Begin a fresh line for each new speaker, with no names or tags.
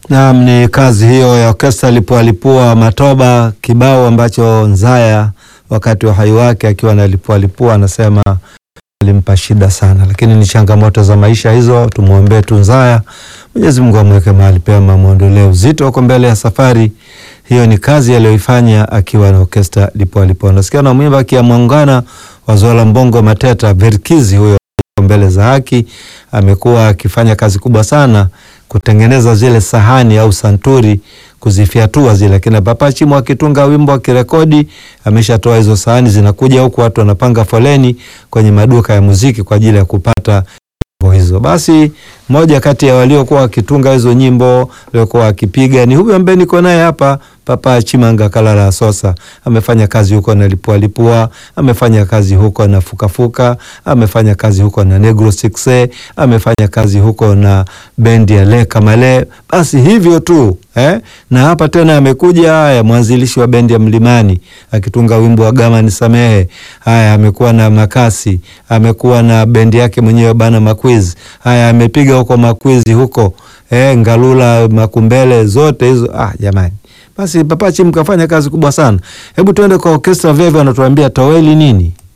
Naam, ni kazi hiyo ya orkestra Lipualipua Matoba, kibao ambacho Nzaya wakati wa hai wake akiwa na Lipualipua anasema alimpa shida sana, lakini ni changamoto za maisha hizo. Tumwombee tu Nzaya, Mwenyezi Mungu amweke mahali pema, mwondolee uzito huko mbele ya safari. Hiyo ni kazi aliyoifanya akiwa na orkestra Lipualipua. Nasikia na mwimba akiamwangana Wazola Mbongo Mateta Verkizi, huyo mbele za haki, amekuwa akifanya kazi kubwa sana kutengeneza zile sahani au santuri kuzifiatua zile. Kina Papa Chimu akitunga wimbo akirekodi, ameshatoa hizo sahani, zinakuja huku, watu wanapanga foleni kwenye maduka ya muziki kwa ajili ya kupata nyimbo hizo. Basi moja kati ya waliokuwa wakitunga hizo nyimbo waliokuwa wakipiga ni huyu ambaye niko naye hapa, Papa Chimanga Kalala Sosa. Amefanya kazi huko na Lipua Lipua, amefanya kazi huko na Fukafuka, amefanya kazi huko na Negro Six, amefanya kazi huko na bendi ya Le Kamale. Basi hivyo tu eh? Na hapa tena amekuja haya, mwanzilishi wa bendi ya Mlimani akitunga wimbo wa Gama Nisamehe. Haya, amekuwa na Makasi, amekuwa na bendi yake mwenyewe bana Makwizi. Haya, amepiga huko Makwizi huko eh, Ngalula Makumbele, zote hizo ah, jamani basi Papa Chimu kafanya kazi kubwa sana. Hebu tuende kwa orkestra Veve, wanatuambia toweli nini?